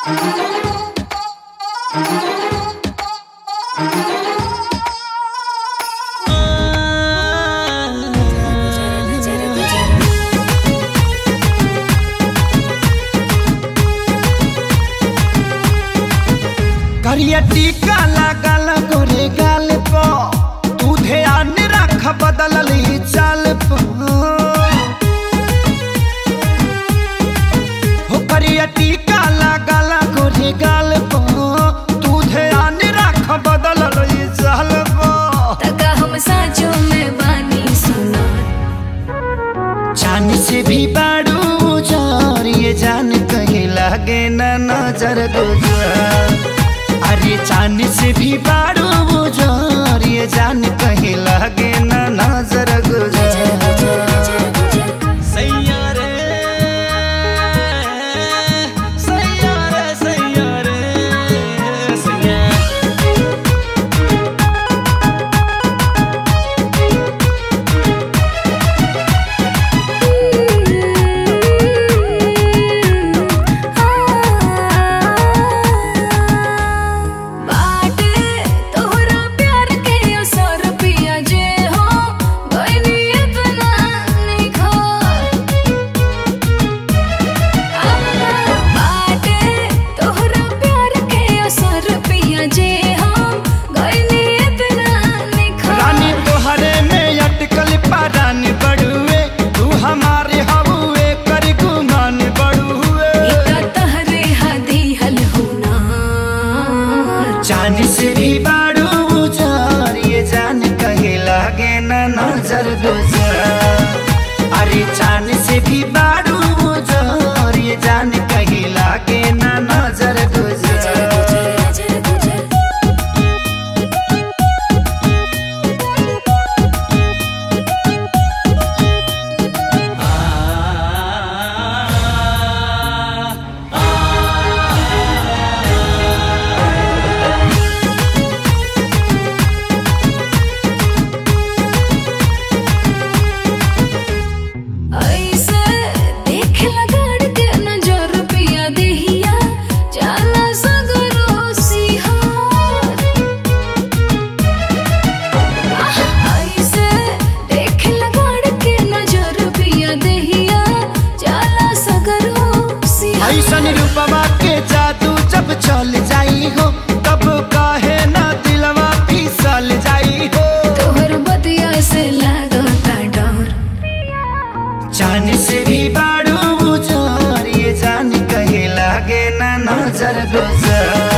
करिया टीका लागल गोरे गाल पो तू ध्यान रख बदलल ही चाल पो हो करिया टीका लागल गोरे गाल पो तू ध्यान रख बदलल ही चाल पो तका हम साँचो में बानी सुना जान से भी बाड़ू जार ये जान कहीं लागे न नजर गुजार अरे जान से भी बाड़ू जार ये जान कहीं लागे न नजर गुजार सैया रे सैया रे सैया रे सैया बाटे तोहरा प्यार के असर पिया जे हो बनी इतना निखो बाटे तोहरा प्यार के असर पिया जे हो बनी इतना निखो रानी तोहरे में अटकल पारान बड़ुए तू हमारे हबुए कर गुमान बड़ुए इका तहरे हदी हल होना जान से भी बाड़ू जार ये जान कहे लागे न नजर गुजार अरे जान से भी बाड़ू जार ये जान कहे लागे न नजर गुजार ऐसे देख लगाड़ के नजर पिया देहिया जाला सगरो सिहार ऐसे देख लगाड़ के नजर पिया देहिया जाला सगरो सिहार ऐसन रूपवा के जादू जब चल जाई हो तब काहे ना दिलवा फिसल जाई हो तोहर बतिया से लागता डर जान से भी बाड़ू जार ये जान कहे लागे ना नजर गुजार